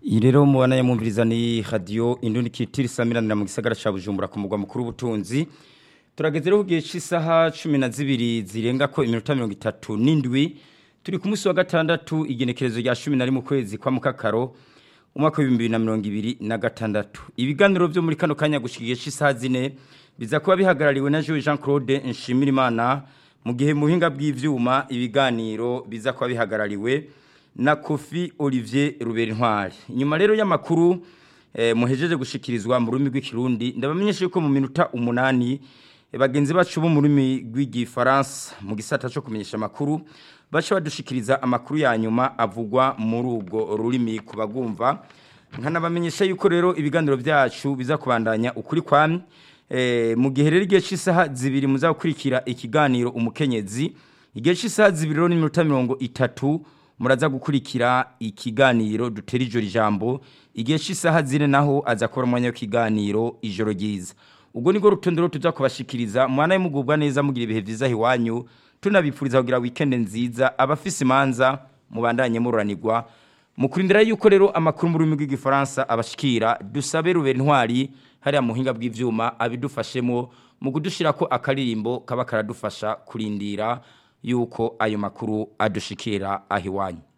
iyi rero mubana yamwumviriza ni radiyo indundi kitiri samiranira mu gisagara cya bujumbura ku mugwa mukuru w'ubutunzi turageze rero ku gihe cy'isaha cumi na zibiri zirenga ko iminota mirongo itatu n'indwi turi ku munsi wa gatandatu igenekerezo rya cumi na rimwe ukwezi kwa mukakaro umwaka w'ibihumbi bibiri na mirongo ibiri na gatandatu ibiganiro byo muri kano kanya gushyira igihe cy'isaha zine biza kuba bihagarariwe na Jean Jean Claude Nshimirimana mu gihe mu buhinga bw'ivyuma ibiganiro biza kuba bihagarariwe na Kofi Olivier Ruberinkwari inyuma rero y'amakuru eh, muhejeje gushikirizwa mu rurimi rw'ikirundi ndabamenyesha yuko mu minota umunani eh, bagenzi bacu bo mu rurimi rw'igifaransa mu gisata cyo kumenyesha amakuru baca badushikiriza amakuru ya nyuma avugwa muri ubwo rurimi kubagumva nkanabamenyesha yuko rero ibiganiro byacu biza kubandanya ukuri kwamye eh, mu gihe rero igihe cy'isaha zibiri muza gukurikira ikiganiro umukenyezi igihe cy'isaha zibiri rero n'iminota mirongo itatu muraza gukurikira ikiganiro dutera ijoro ijambo igihe cy'isaha zine naho aza kubona umwanya w'ikiganiro ijoro ryiza ubwo nibwo rutonde rero tuza kubashikiriza mwana y'umugubwa neza mugira ibihe byiza iwanyu tunabipfuriza kugira weekend nziza abafise imanza mubandanye mururanirwa mu kurindira yuko rero amakuru mu rurimi rw'igifaransa abashikira dusabe rubera intwari hariya mu buhinga bw'ivyuma abidufashemo mu kudushira ko akaririmbo kaba karadufasha kurindira yuko ayo makuru adushikira aho iwanyu